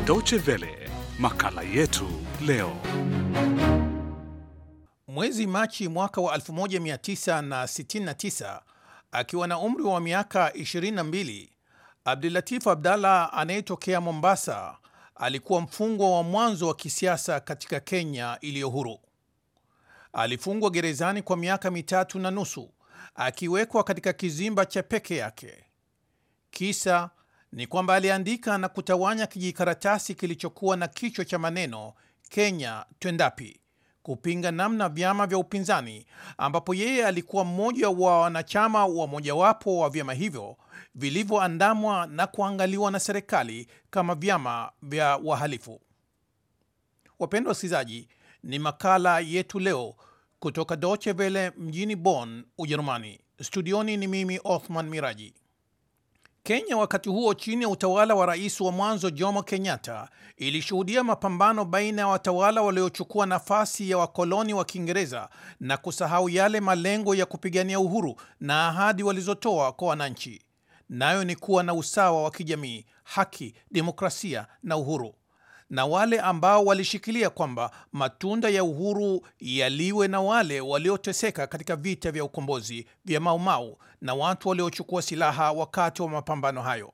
Deutsche Welle, makala yetu leo. Mwezi Machi mwaka wa 1969 akiwa na umri wa miaka 22, Abdulatif Abdallah anayetokea Mombasa alikuwa mfungwa wa mwanzo wa kisiasa katika Kenya iliyo huru. Alifungwa gerezani kwa miaka mitatu na nusu akiwekwa katika kizimba cha peke yake. Kisa ni kwamba aliandika na kutawanya kijikaratasi kilichokuwa na kichwa cha maneno Kenya twendapi, kupinga namna vyama vya upinzani, ambapo yeye alikuwa mmoja wa wanachama wa mojawapo wa vyama hivyo vilivyoandamwa na kuangaliwa na serikali kama vyama vya wahalifu. Wapendwa wasikilizaji, ni makala yetu leo kutoka Deutsche Welle mjini Bonn, Ujerumani. Studioni ni mimi Othman Miraji. Kenya wakati huo chini ya utawala wa rais wa mwanzo Jomo Kenyatta ilishuhudia mapambano baina ya watawala waliochukua nafasi ya wakoloni wa Kiingereza na kusahau yale malengo ya kupigania uhuru na ahadi walizotoa kwa wananchi, nayo ni kuwa na usawa wa kijamii, haki, demokrasia na uhuru na wale ambao walishikilia kwamba matunda ya uhuru yaliwe na wale walioteseka katika vita vya ukombozi vya Maumau na watu waliochukua silaha wakati wa mapambano hayo.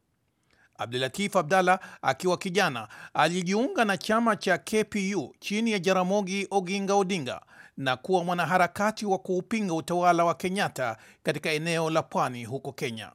Abdulatif Abdallah akiwa kijana alijiunga na chama cha KPU chini ya Jaramogi Oginga Odinga na kuwa mwanaharakati wa kuupinga utawala wa Kenyatta katika eneo la pwani huko Kenya.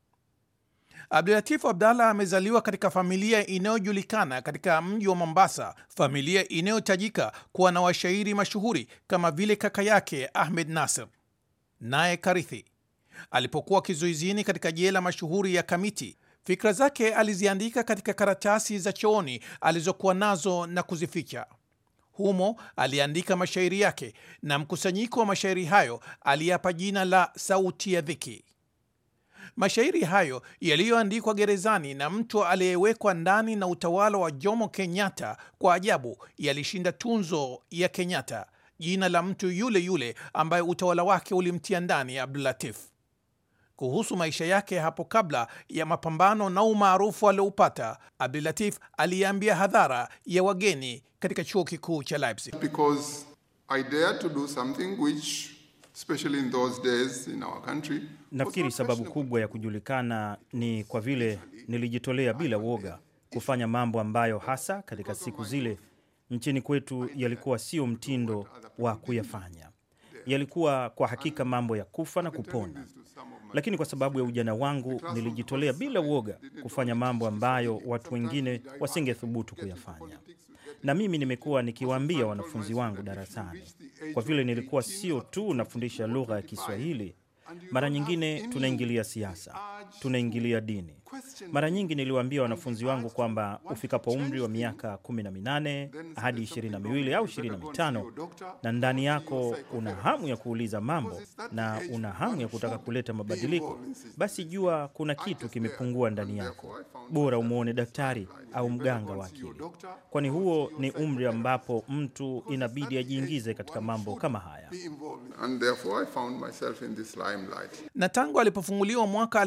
Abdulatif Abdallah amezaliwa katika familia inayojulikana katika mji wa Mombasa, familia inayotajika kuwa na washairi mashuhuri kama vile kaka yake Ahmed Nasir. Naye Karithi alipokuwa kizuizini katika jela mashuhuri ya Kamiti, fikra zake aliziandika katika karatasi za chooni alizokuwa nazo na kuzificha. Humo aliandika mashairi yake na mkusanyiko wa mashairi hayo aliyapa jina la Sauti ya Dhiki. Mashairi hayo yaliyoandikwa gerezani na mtu aliyewekwa ndani na utawala wa Jomo Kenyatta, kwa ajabu yalishinda tunzo ya Kenyatta, jina la mtu yule yule ambaye utawala wake ulimtia ndani Abdulatif. Kuhusu maisha yake hapo kabla ya mapambano na umaarufu alioupata, Abdulatif aliambia hadhara ya wageni katika chuo kikuu cha Leipzig. Because I dare to do something which especially in those days in our country Nafikiri sababu kubwa ya kujulikana ni kwa vile nilijitolea bila woga kufanya mambo ambayo hasa katika siku zile nchini kwetu yalikuwa sio mtindo wa kuyafanya. Yalikuwa kwa hakika mambo ya kufa na kupona, lakini kwa sababu ya ujana wangu nilijitolea bila woga kufanya mambo ambayo watu wengine wasingethubutu kuyafanya. Na mimi nimekuwa nikiwaambia wanafunzi wangu darasani, kwa vile nilikuwa sio tu nafundisha lugha ya Kiswahili mara nyingine tunaingilia siasa, tunaingilia dini. Mara nyingi niliwaambia wanafunzi wangu kwamba ufikapo umri wa miaka kumi na minane hadi ishirini na miwili au ishirini na mitano na ndani yako una hamu ya kuuliza mambo na una hamu ya kutaka kuleta mabadiliko, basi jua kuna kitu kimepungua ndani yako. Bora umwone daktari au mganga wa akili, kwani huo ni umri ambapo mtu inabidi ajiingize katika mambo kama haya. and therefore I found myself in this limelight. na tangu alipofunguliwa mwaka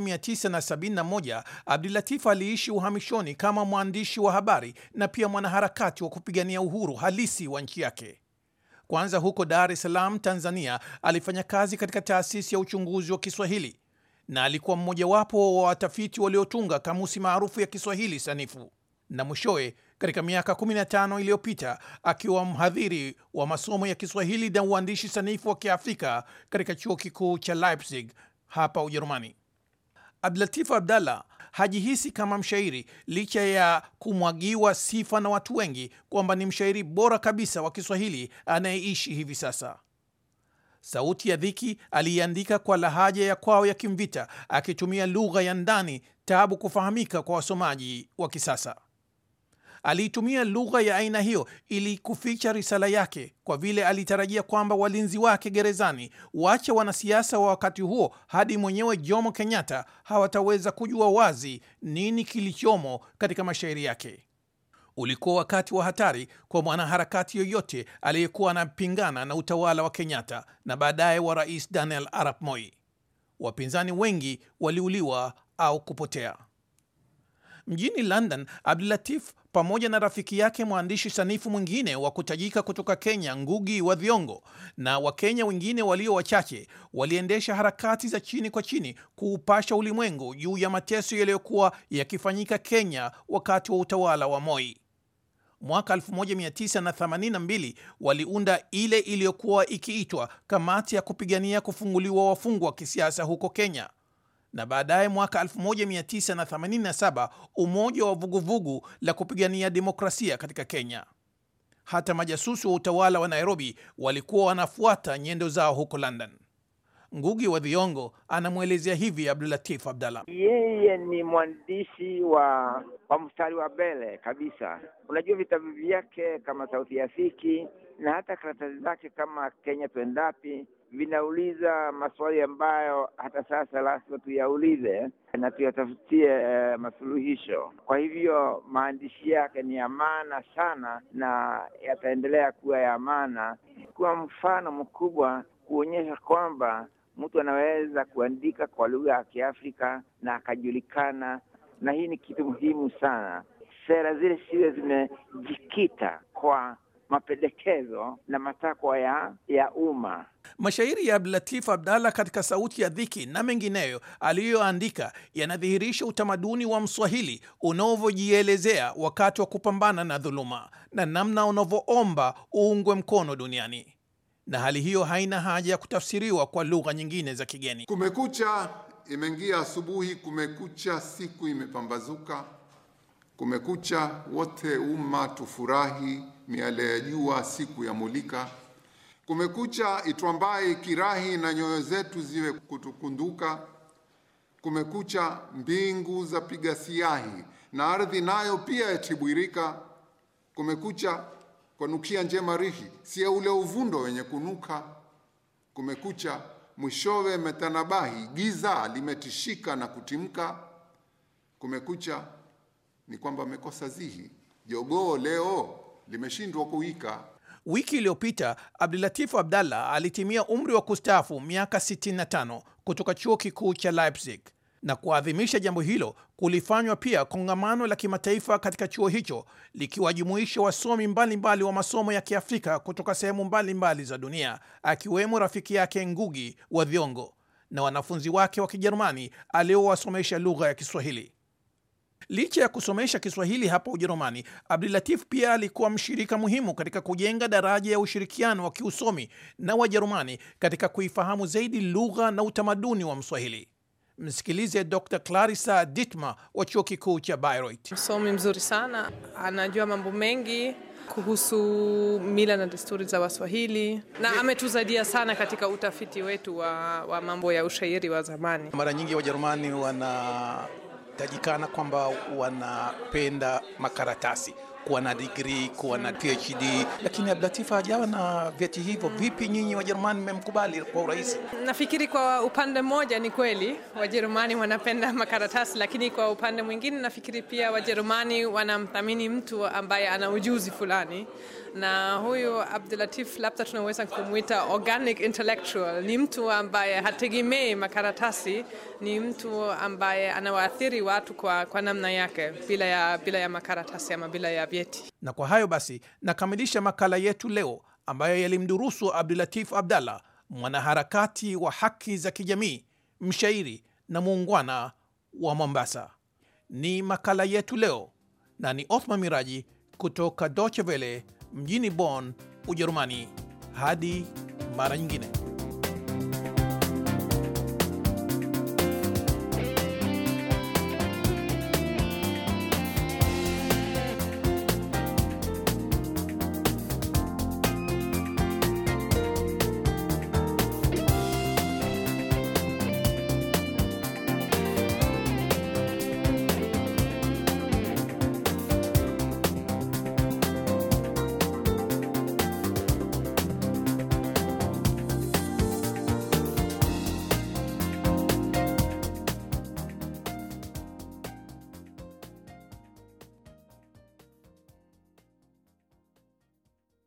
1971 Abdulatif aliishi uhamishoni kama mwandishi wa habari na pia mwanaharakati wa kupigania uhuru halisi wa nchi yake. Kwanza huko Dar es Salaam, Tanzania, alifanya kazi katika taasisi ya uchunguzi wa Kiswahili na alikuwa mmojawapo wa watafiti waliotunga kamusi maarufu ya Kiswahili sanifu, na mwishowe katika miaka 15 iliyopita akiwa mhadhiri wa masomo ya Kiswahili na uandishi sanifu wa Kiafrika katika chuo kikuu cha Leipzig hapa Ujerumani. Abdulatif Abdallah hajihisi kama mshairi licha ya kumwagiwa sifa na watu wengi kwamba ni mshairi bora kabisa wa Kiswahili anayeishi hivi sasa. Sauti ya Dhiki aliiandika kwa lahaja ya kwao ya Kimvita, akitumia lugha ya ndani tabu kufahamika kwa wasomaji wa kisasa. Aliitumia lugha ya aina hiyo ili kuficha risala yake, kwa vile alitarajia kwamba walinzi wake gerezani, wache wanasiasa wa wakati huo hadi mwenyewe Jomo Kenyatta, hawataweza kujua wazi nini kilichomo katika mashairi yake. Ulikuwa wakati wa hatari kwa mwanaharakati yoyote aliyekuwa anapingana na utawala wa Kenyatta na baadaye wa Rais Daniel Arap Moi. Wapinzani wengi waliuliwa au kupotea. Mjini London, Abdulatif pamoja na rafiki yake mwandishi sanifu mwingine wa kutajika kutoka Kenya, Ngugi wa Thiong'o, na Wakenya wengine walio wachache waliendesha harakati za chini kwa chini kuupasha ulimwengu juu ya mateso yaliyokuwa yakifanyika Kenya wakati wa utawala wa Moi. Mwaka 1982 waliunda ile iliyokuwa ikiitwa Kamati ya kupigania kufunguliwa wafungwa wa kisiasa huko Kenya na baadaye mwaka 1987 umoja wa vuguvugu la kupigania demokrasia katika Kenya. Hata majasusi wa utawala wa Nairobi walikuwa wanafuata nyendo zao huko London. Ngugi wa Thiong'o anamwelezea hivi Abdulatif Abdallah. Yeye ni mwandishi wa wa mstari wa mbele kabisa. Unajua vitabu vyake kama Sauti ya Fiki na hata karatasi zake kama Kenya Twendapi vinauliza maswali ambayo hata sasa lazima tuyaulize na tuyatafutie eh, masuluhisho. Kwa hivyo maandishi yake ni ya maana sana na yataendelea kuwa ya maana, kuwa mfano mkubwa kuonyesha kwamba mtu anaweza kuandika kwa lugha ya Kiafrika na akajulikana, na hii ni kitu muhimu sana. Sera zile siwe zimejikita kwa mapendekezo na matakwa ya, ya umma. Mashairi ya Abdulatif Abdallah katika Sauti ya Dhiki na mengineyo aliyoandika yanadhihirisha utamaduni wa Mswahili unavyojielezea wakati wa kupambana na dhuluma na namna unavyoomba uungwe mkono duniani, na hali hiyo haina haja ya kutafsiriwa kwa lugha nyingine za kigeni. Kumekucha, imeingia asubuhi, kumekucha, siku imepambazuka, kumekucha, wote umma tufurahi, miale ya jua siku ya mulika. Kumekucha, itwambaye kirahi na nyoyo zetu ziwe kutukunduka. Kumekucha, mbingu za piga siahi na ardhi nayo pia yatibwirika. Kumekucha, kwanukia njema rihi, si ule uvundo wenye kunuka. Kumekucha, mwishowe metanabahi, giza limetishika na kutimka. Kumekucha ni kwamba amekosa zihi, jogoo leo limeshindwa kuwika. Wiki iliyopita Abdulatif Abdallah alitimia umri wa kustaafu miaka 65 kutoka chuo kikuu cha Leipzig, na kuadhimisha jambo hilo kulifanywa pia kongamano la kimataifa katika chuo hicho likiwajumuisha wasomi mbalimbali mbali wa masomo ya Kiafrika kutoka sehemu mbalimbali za dunia, akiwemo rafiki yake Ngugi wa Thiong'o na wanafunzi wake wa Kijerumani aliowasomesha lugha ya Kiswahili. Licha ya kusomesha Kiswahili hapa Ujerumani, Abdulatif pia alikuwa mshirika muhimu katika kujenga daraja ya ushirikiano wa kiusomi na Wajerumani katika kuifahamu zaidi lugha na utamaduni wa Mswahili. Msikilize Dr. Clarissa Dittmar wa chuo kikuu cha Bayreuth. Msomi mzuri sana, anajua mambo mengi kuhusu mila na desturi za Waswahili na ametusaidia sana katika utafiti wetu wa, wa mambo ya ushairi wa zamani. Mara nyingi Wajerumani wanatajikana kwamba wanapenda makaratasi kuwa na digrii, kuwa na PhD, lakini Abdulatif hajawa na vyeti hivyo. Vipi nyinyi Wajerumani mmemkubali kwa urahisi? Nafikiri kwa upande mmoja ni kweli Wajerumani wanapenda makaratasi, lakini kwa upande mwingine nafikiri pia Wajerumani wanamthamini mtu ambaye ana ujuzi fulani, na huyu Abdulatif labda tunaweza kumwita organic intellectual. Ni mtu ambaye hategemei makaratasi, ni mtu ambaye anawaathiri watu kwa, kwa namna yake bila ya, bila ya makaratasi ama bila ya vyeti. Na kwa hayo basi nakamilisha makala yetu leo ambayo yalimdurusu Abdulatif Abdallah, mwanaharakati wa haki za kijamii, mshairi na muungwana wa Mombasa. Ni makala yetu leo, na ni Othman Miraji kutoka Deutsche Welle mjini Bonn, Ujerumani. Hadi mara nyingine.